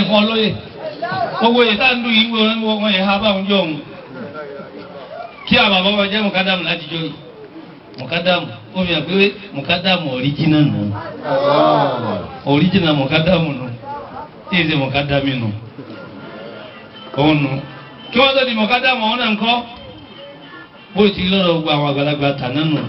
fún ọ lóye gbogbo yìí tá à ń dùn yìí wọ́n wọ́n yẹ ha báwọn jọ òun kí àbàbọ̀ wọn jẹ́ mọ̀kádàmù láti jọ yìí mọ̀kádàmù ó fi hàn pé mọ̀kádàmù ọ̀ríjínà nù ọ̀ríjínà mọ̀kádàmù nù tí èsì mọ̀kádàmù nù òun nù kí wọ́n tó di mọ̀kádàmù ọ̀hún náà ń kọ́ bó ti lọ́rọ̀ gbogbo àwọn àgbàlagbà tàná nù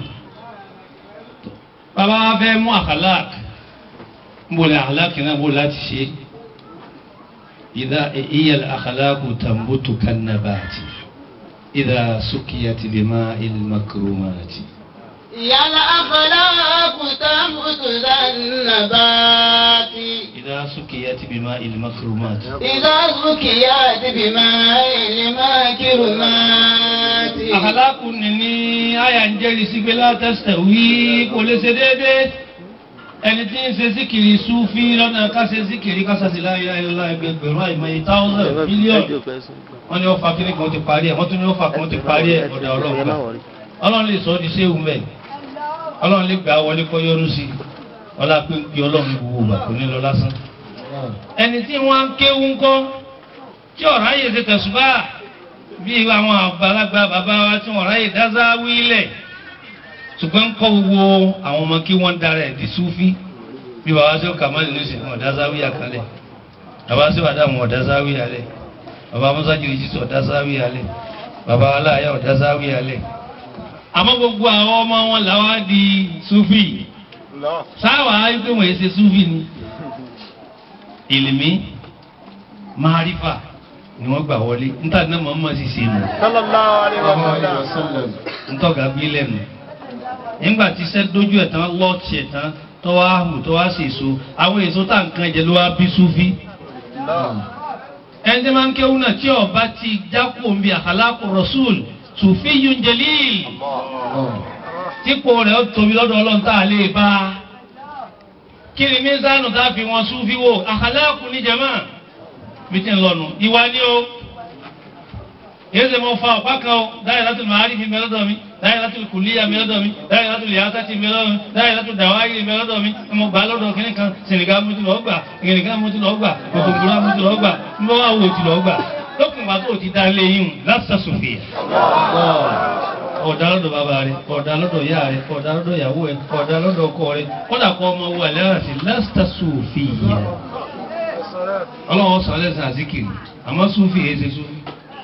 bàbá wa fẹ́ mú àkàlàk ń bò lè àkàlàk náà bò láti ṣe ìdá ìyẹl àkàlàk tàǹbùtù kannabati ìdá sukiyat bima ilmakrumati. يا الأخلاق تنبت ذا النبات ìdá sukiyat bima ilmakrumati. إذا زكيت بماء المكرمات àkàlàk ni ní àyà ń jẹ́rìí sí pé látẹ̀sẹ̀ wí kò lè ṣe déédéé ẹni tí ń ṣe síkìrì súfì lọ́nà ká ṣe síkìrì ká ṣàṣì láyé ayélujára ẹgbẹgbẹ̀rún àìmọye táwùsàn bílíọ̀nù wọ́n ní wọ́n fa kíní kan ti parí ẹ̀ wọ́n tún ní wọ́n fa kan ti parí ẹ̀ ọ̀dà ọlọ́run ọlọ́run lè sọ ọ́ di séwù mẹ́ ọlọ́run lè gbà wọlé kọ́ yọrù sí i ọlá pé ń pe ọlọ́run gbogbo ìgbà kò ní lọ lásán. ẹni tí wọ́n ń kéwú ńkọ́ tí ọ̀rá yè ṣe tẹ̀sùbá bí àwọn àgbàlagbà bàbá wa tí wọ́n ráyè dáṣá wílẹ̀ ṣùgbọ́n ń kọ́ gbogbo àwọn ọmọ kí wọ́n dára ẹ̀ di súfí bí bàbá sí kàmáàlì ní ìsìn wọn dáṣá wíyà kalẹ̀ bàbá sí wàdà wọn dáṣá wíyà lẹ̀ bàbá musa jìrì jísọ̀ dáṣá wíyà lẹ̀ bàbá aláàyà dáṣá wíyà lẹ̀ àmọ́ gbogbo àwọn ọmọ wọn làwọn á di súfì sáwà á yí pé wọ́n yé ṣe súfì ni ìlìmí márífà ni wọ́n gbà wọlé níta ní mọ̀ọ́mọ́ sì ṣe nù sallallahu alaihi wa sallam. ntọ́gà bí lẹ́nu nígbà tí iṣẹ́ dójú ẹ̀ tán lọ́ọ̀tì ẹ̀ tán tọ́wọ́ àhù tọ́wọ́ àṣì èso àwọn èso tá nǹkan jẹ ló wá bí súfì ẹni tí máa ń kéwú náà tí ọba ti jákò ń bi àkàlákò rasul sùfì yun jalil típò rẹ̀ ó tóbi lọ́dọ̀ ọlọ́run tá a lè bá a kí ni mísánù tá a fi wọn súfì wò àkàlákò ní jama bí tí ń lọ́nu ìwà ni o yéé ṣe mo fa ọ̀pá kan o dáyà láti màárì fi mẹ́lẹ́ dọ̀ mi dáyà láti kùlíyà mẹ́lẹ́ dọ̀ mi dáyà láti lìyàtà ti mẹ́lẹ́ dọ̀ mi dáyà láti dàwáyé mẹ́lẹ́ dọ̀ mi mo gbà lọ́dọ̀ kínní kan sìnìkà mo ti lọ́ọ́ gbà kìnìkà mo ti lọ́ọ́ gbà kòkòrò mo ti lọ́ọ́ gbà mo wá wo ti lọ́ọ́ gbà lókun bá tó ti dá lé yín láti sòfìyà. ọ̀dà lọ́dọ̀ bàbá rẹ̀ ọ̀dà lọ́dọ̀ ìyá rẹ̀ ọ̀dà lọ́dọ̀ ìyàwó rẹ̀ ọ̀dà lọ́dọ̀ ọkọ rẹ̀ kọ́dà kọ́ ọmọ wo àlẹ́ àti láti sòfìyà. ọlọ́wọ́ sọ alẹ́ sàn àzíkìrì àmọ́ sùfì èyí ṣe sùfì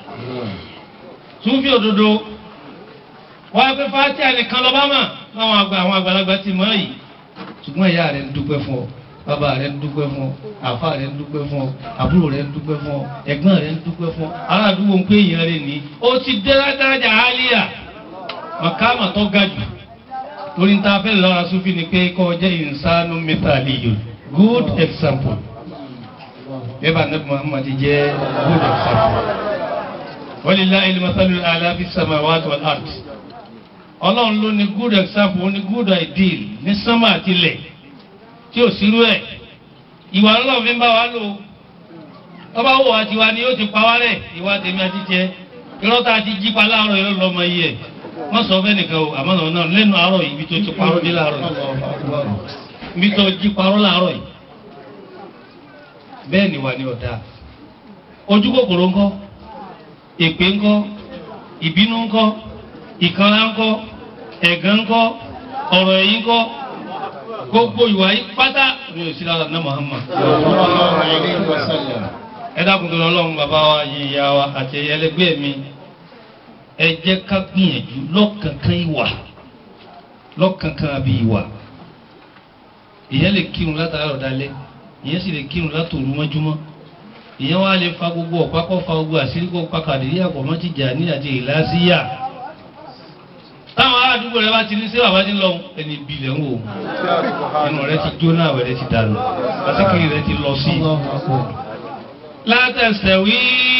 súnfì òdodo wọ́n á pẹ́ fàátì ànìkan lọ́ba mà láwọn àgbà àwọn àgbàlagbà ti mọ̀ yìí ṣùgbọ́n ìyá rẹ̀ ń dúpẹ́ fún ọ bàbá rẹ̀ ń dúpẹ́ fún ọ àfa rẹ̀ ń dúpẹ́ fún ọ àbúrò rẹ̀ ń dúpẹ́ fún ọ ẹ̀gbọ́n rẹ̀ ń dúpẹ́ fún ọ ará àdúgbò ń pè yẹn rẹ̀ ní ó ti dé dáradà àlíyà màkàmà tó ga jù torí ń ta fẹ́ lọ́ra súnfì ni pé kọ́ jẹ́ ìsánú mẹ́tàlíyò good example bẹ́ẹ̀ bá nàbí Muhammad jẹ́ good example walillahi al-mathalu al-a'la fi samawati wal ard ọlọ́run ló ní good example ó ní good ideal ní sánmà àti ilẹ̀ tí ò sírú ẹ̀ ìwà ọlọ́run fi ń bá wa lò ọba wo wa tiwa ni yóò ti pa wá rẹ̀ ìwà tèmi àti jẹ irọ́ tá a ti jí pa láàárọ̀ yóò lọ́mọ yìí ẹ̀ wọ́n sọ fẹ́ nìkan o àmọ́ náà náà lẹ́nu àárọ̀ yìí ibi tó ti parọ́ dé láàárọ̀ yìí ibi tó jí parọ́ láàárọ̀ yìí bẹ́ẹ̀ ni wà ní ọ̀dà ojú kòkòrò ńkọ́ èpè ńkọ́ ìbínú ńkọ́ ìkanra ńkọ́ ẹ̀gàn ńkọ́ ọ̀rọ̀ ẹ̀yìn ńkọ́ gbogbo ìwà yìí pátá ní òsì lára ní Muhammad. ẹ dákun tó lọ lọ́run bàbá wa yìí ìyá wa àti ẹlẹgbẹ́ mi ẹ jẹ́ ká gbìyànjú lọ́kànkan ìwà lọ́kànkan àbí ìwà ìyẹn lè kírun látàárọ̀ dalẹ́ ìyẹn sì lè kírun látòru mọ́júmọ́ ìyẹn wá lè fa gbogbo ọ̀pá kọ́ fa gbogbo àṣírí kó pa kàdérí àpọ̀ mọ́ ti jà ní àti ìlàsíyà táwọn àdúgbò rẹ bá ti ní sí bàbá ti lọ ẹni ìbílẹ̀ ń wò inú rẹ ti jóná àwẹ̀ rẹ ti dànù àsìkiri rẹ ti lọ sí i. látẹ̀sẹ̀ wí.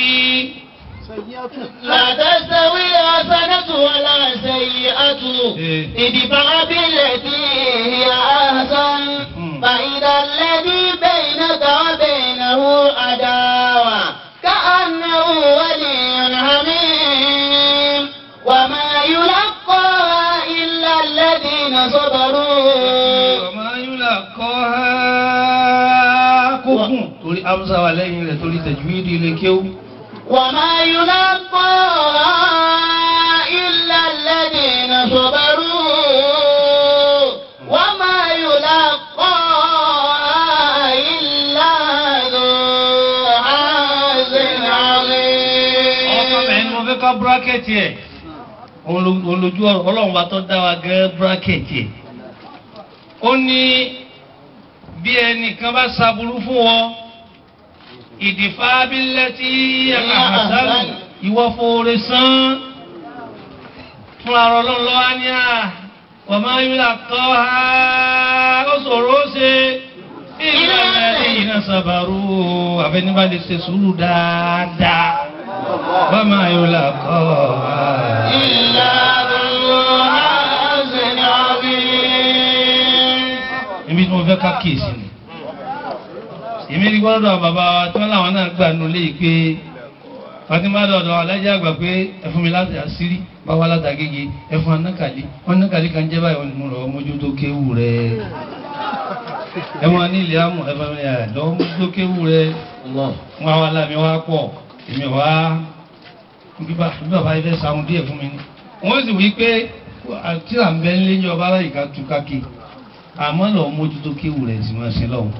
لا تستوي الحسنة ولا السيئة ادفع بالتي هي أحسن فإذا الذي بينك وبينه عداوة كأنه ولي حميم وما يلقاها إلا الذين صبروا ọmọ ayúlá kọ́ ha kó kùn torí a hamza wà lẹ́yìn rẹ̀ torí tajwidi ilé kéwú. وما يلقى إلا الذين صبروا وما يلقى إلا ذو حظ ọkọ عظيم bẹ́ẹ̀ ni mo fẹ́ ká búrákẹ́tì ẹ̀ olójú ọlọ́run wa tó dá wa gẹ́ búrákẹ́tì ẹ̀ ó ní bí ẹnìkan bá ṣàbùrú fún wọn ìdìfà abilẹ̀ tí àkàtàlù ìwọ fòrè sán fúnra rọ lọ́nà lọ́wọ́ ní à wọ́n máa ń yíra kọ́ ha ó ṣòro ó ṣe ìlànà ẹ̀yìn náà ṣàbàrú àfẹnibà lè ṣe sùúrù dáadáa wọ́n máa yíra kọ́ ha. إلا ذو حظ عظيم ibi tí mo fẹ́ ká kíyèsí ni èmi ní gbọ́dọ̀ bàbá wa tí wọ́n láwọn náà gbà nulẹ̀ yìí pé fatima dọ̀dọ̀ alájà àgbà pé ẹ fún mi láti àṣírí báwa láti àgége ẹ fún anákàlí wọn nákàlí kan jẹ́ báyìí wọn ni mo lọ mójútó kéwù rẹ ẹ wọn ní ilé amú ẹ fún mi ẹ lọ mójútó kéwù rẹ wọn àwọn alámi wa pọ̀ èmi wá bíbá bíbá yìí fẹ́ sàwọn díẹ̀ fún mi ni wọ́n sì wí pé tí à ń bẹ́ ń lé ní ọba aláìka tú káàkiri àmọ́ lọ mójútó kéwù rẹ̀ sì máa ṣe lọ́wọ́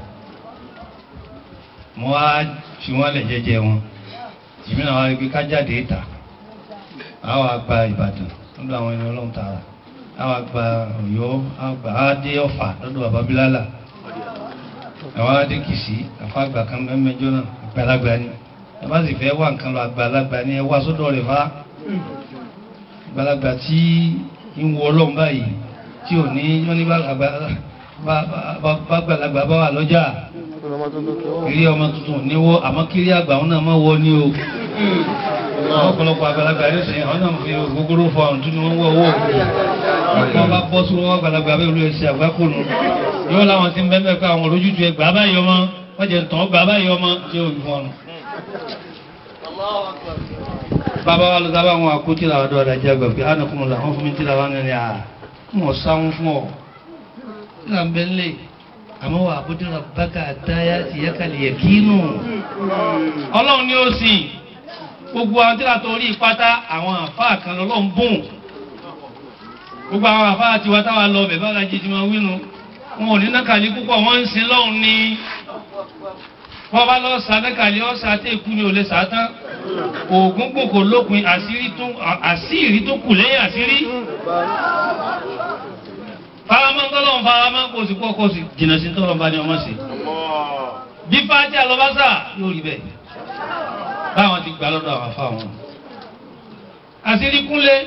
mo wá fi wọ́n lẹ̀ jẹ́jẹ́ wọn èmi náà wá rí pé ká jáde ìta àwọn àgbà Ìbàdàn lọ́dọ̀ àwọn ẹni ọlọ́run tààrà àwọn àgbà Ọ̀yọ́ àgbà adé Ọ̀fà lọ́dọ̀ bàbá Bílálà àwọn adé Kìsì àfa àgbà kan mẹ́mẹ́jọ náà àgbàlagbà ni ẹ bá sì fẹ́ wà nǹkan lọ àgbàlagbà ni ẹ wá sọ́dọ̀ rẹ̀ fá àgbàlagbà tí ń wọ ọlọ́run báyìí tí ò ní wọ́n ní bá gbàlagbà bá wà lọ́jà kiri ọmọ tuntun ní wọ́ àmọ́ kiri àgbà wọn náà máa wọ ní o ọ̀pọ̀lọpọ̀ àgbàlagbà yóò sẹ́yìn àwọn náà fi gbogbo fọ àwọn tún ní wọ́n wọ́ owó wọn bá bọ́ sí wọn àgbàlagbà bẹ́ẹ̀ olú ẹsẹ̀ àgbákòrò yóò láwọn ti ń bẹ́ẹ̀ bẹ́ẹ̀ kọ́ àwọn olójútu ẹ gbà báyìí ọmọ wọ́n jẹ́ tán gbà báyìí ọmọ tí ó fọ́n nù. bàbá wa lọ sábà wọn àkótí làwọn ọ̀dọ́ ọ̀dà jẹ́ àgbà pé ánàkùnrin làwọn fún mi tí làwọn ní à mọ̀ sáwọn fún ọ làǹbẹ̀ńlẹ̀ àmọ́ wà àbúdé rabbaka àtàyà ti yẹ kàlẹ̀ yẹ kínú. ọlọ́run ni ó sìn gbogbo àwọn tíra tó rí pátá àwọn àfáà kan lọ́lọ́run bùn gbogbo àwọn àfáà tiwa táwa lọ bẹ̀ bá lajì tí wọ́n wínu wọn ò ní nákàlí púpọ̀ wọ́n ń sin lọ́hùn ni wọ́n bá lọ sa nákàlí ọ̀sà àti èkú ni ò lè sà á tán oògùn gbòkò lópin àṣírí tó kù lẹ́yìn àṣírí faramọ́ tọ́lọ́run faramọ́ kò sí kọ́ kò sí jìnnà sí tọ́lọ́run bá ní ọmọ sí. bí fàájì àlọ́básà yóò rí bẹ́ẹ̀ báwọn ti gbà lọ́dọ̀ àwọn afáwọn. àṣírí kúnlé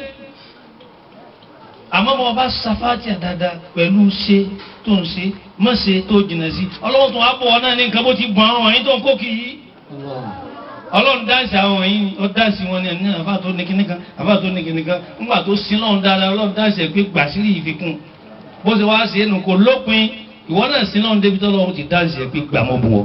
àmọ́ bọ́ bá safáàtì dáadáa pẹ̀lú ṣe tó ń ṣe mọ̀ ṣe tó jìnnà sí ọlọ́run tó wá bọ̀ wọn náà ní nǹkan bó ti gbọ́n àwọn wọ̀nyí tó ń kó kì í. ọlọ́run dáǹsì àwọn wọ̀nyí ó dáǹsì wọn ní ẹni àbá tó ní kíní kan àbá tó ní kíní kan ńgbà tó sin lọ́run dáadáa ọlọ́run dáǹsì ẹ̀ pé gbàsírí ìfikún bó ṣe wá sí ẹnu kò lópin ìwọ náà sí náà débi tó lọ́wọ́ ti dáǹsì ẹ̀ pé gbà mọ́ bu ọ.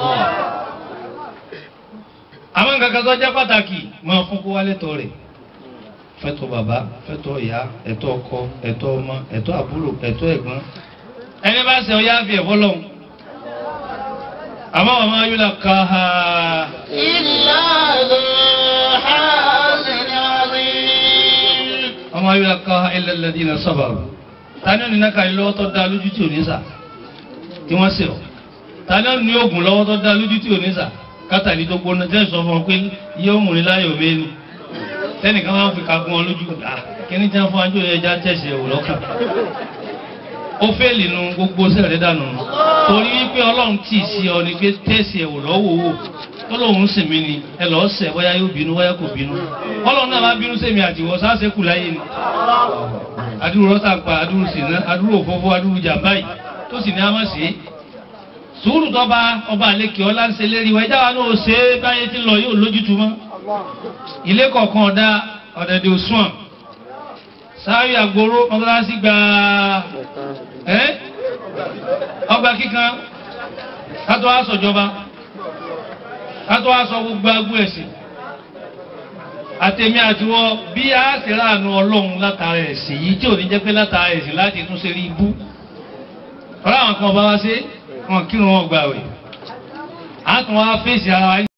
àwọn nǹkan kan tó jẹ́ pàtàkì máa fún kó wálé tọ́ rẹ̀ fẹ́tọ̀ bàbá fẹ́tọ̀ ìyá ẹ̀tọ́ ọkọ ẹ̀tọ́ ọmọ ẹ̀tọ́ àbúrò ẹ̀tọ́ ẹ̀gbọ́n. ẹni bá ṣe ọyá fi ẹ̀fọ́ lọ́hùn. àmọ́ wàá máa yúlá ká ha. إلا ذو حظ عظيم ọmọ ayúlá ká ha illa alladhina sabaru tani ó ní náà kàlí lọ́wọ́ tó dá lójú tí ò ní sà tí wọ́n sè ọ́ tani ó ní oògùn lọ́wọ́ tó dá lójú tí ò ní sà kátàlí tó gbóná tẹ́ sọ fún ọ pé yóò mú ní láyò méni tẹ́nìkan máa ń fi kagun ọ lójú à kíní tí wọ́n fún ajó ẹja tẹ̀sí ẹ̀wò lọ́kàn ó fẹ́ẹ̀lì nu gbogbo sẹ́rẹ̀ dànù nù torí wípé ọlọ́run tì í sí ọ ní pé tẹ̀sí ẹ̀wò lọ́wọ́ wò tó lóun sì mí ni ẹ lọ́ọ́ sẹ̀ bóyá yóò bínú bóyá kò bínú ọlọ́run náà bá bínú sẹ́mi àtiwọ́ sáṣẹ́kù láyé ni adúrú rọ́tà pa adúrú sínú adúrú òfófó adúrú jàmbá yìí tó sì ní a máa ṣe é sùúrù tọ́ba ọba àlekè ọlá ń ṣe lérí wa ẹjá wa náà ṣe é báyé tí ń lọ yóò lójútu mọ́ ilé kọ̀ọ̀kan ọ̀dà ọ̀dẹ̀dẹ̀ òṣùwọ̀n sáré àgbòrò mọ́tàlásí gba ẹ́ ọgbà kíkan kátó wá sọ̀jọba kátó wá sọ gbogbo agbó ẹ̀sìn àtẹ̀mí àtiwọ́ bí a ṣe ráàánú ọlọ́run látara ẹ̀sìn yìí tí ò ní jẹ́ pé látara ẹ̀sìn láti tún ṣe rí ibú ọ̀rọ̀ àwọn kan bá wá ṣe wọn kírun wọn gbà wẹ̀ à a tún wá fèsì ara wa